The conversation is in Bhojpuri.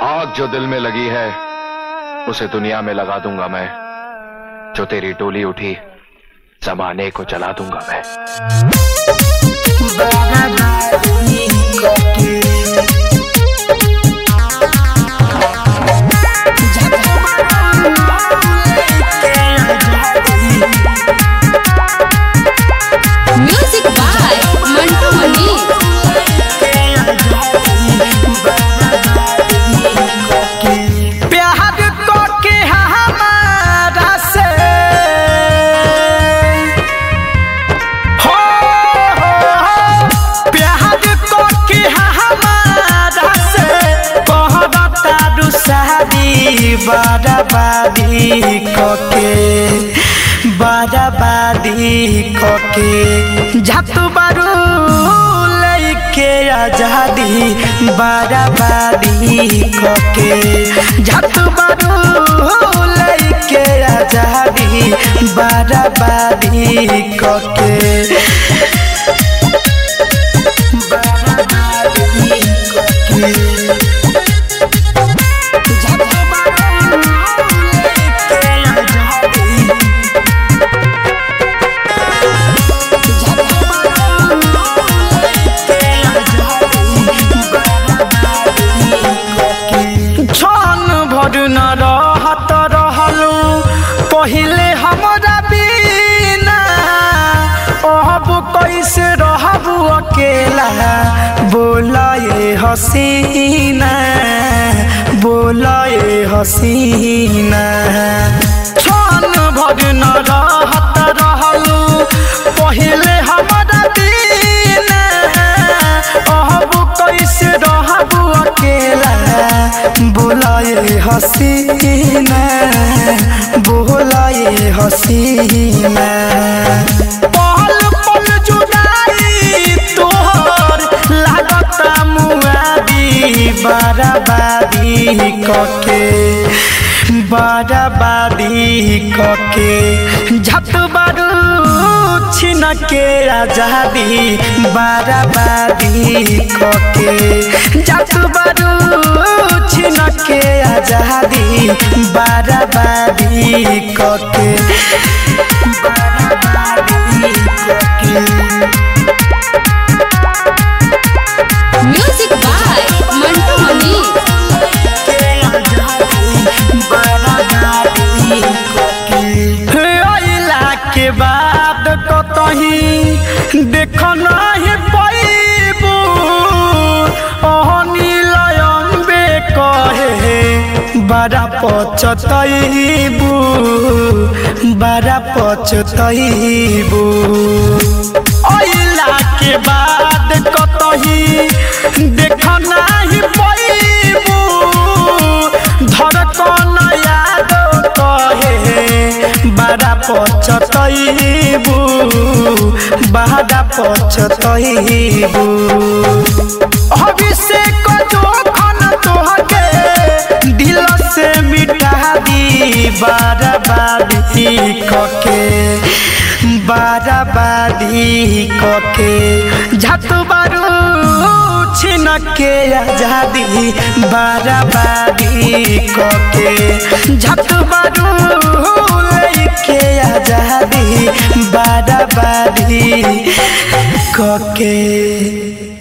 आग जो दिल में लगी है उसे दुनिया में लगा दूंगा मैं जो तेरी टोली उठी जमाने को चला दूंगा मैं म्यूजिक बाय मंटू मनी प्यार को के हमारा से हो हो, प्यार को के हमारा से कहता दुसारी बराबादी को के बराबादी को के झट बारू लेके आजादी बराबादी को के झट बारू लेके आजादी बराबादी को के बराबादी को के झट बारू लेके आजादी क्षण भर न रहत रहलू पहिले हमरा बिना अब कैसे रहबू अकेला बोलाए हसीना बोलाए हसीना क्षण भर न रहत रहलू पहिले हमरा बिना अब कैसे रहबू अकेला बोलाए हसीना बोलाए हसीना पल पल जुदाई तोहर लागता मुआदी बराबादी कके बराबादी कके झट बारू छिन के आजादी बराबादी कके झट बारू छिन के आजादी बराबादी कके बराबादी कके म्यूजिक बाय मंटू मनी अइला के बाद कतही देख नाही पैबू अनिलयम्बे कहे बड़ा पचतैबू बड़ा पचतैबू अइला के बाद कतही देख नाही पैबू धड़कन याद कहे बड़ा पचतैबू बड़ा पचतैबू अभिषेक जोखन तोहके दिल से मिटा दी बराबादी कके बराबादी कके झट बारू छिन के आजादी बराबादी कके झट बारू लेके आजादी बराबादी कके